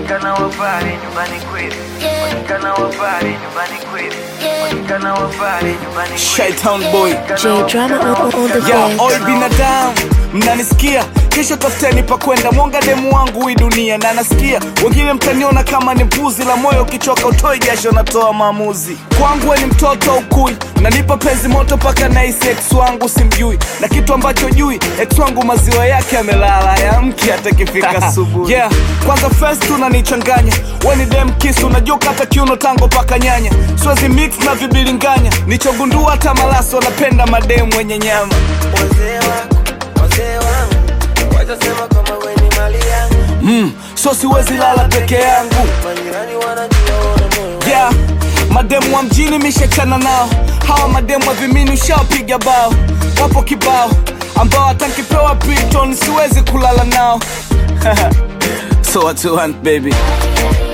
Onekana wapare nyumbani kweli. Onekana wapare nyumbani kweli. Onekana wapare nyumbani kweli. Shaitan boy J Drama on, on the ya beat. oi binadamu mnanisikia kesho tafuteni pa kwenda mwonga demu wangu hii dunia na nasikia wengine mtaniona kama ni mbuzi la moyo ukichoka utoi jasho natoa maamuzi kwangu we ni mtoto ukui nanipa penzi moto paka naisi ex wangu simjui na kitu ambacho jui ex wangu maziwa yake amelala ya mke hata kifika asubuhi yeah. kwanza first unanichanganya we ni dem kisu unajua kata kiuno tango paka nyanya siwezi mix na vibilinganya nichogundua hata malaso wanapenda mademu wenye nyama Wazee wangu, wazee wangu, watasema kama we ni mali yangu. mm, so siwezi lala peke yangu Majirani wanajua wana moyo yeah. mademu wa mjini mishachana nao hawa mademu wa vimini ushawapiga bao wapo kibao ambao hata nkipewa piton siwezi kulala nao so what you want baby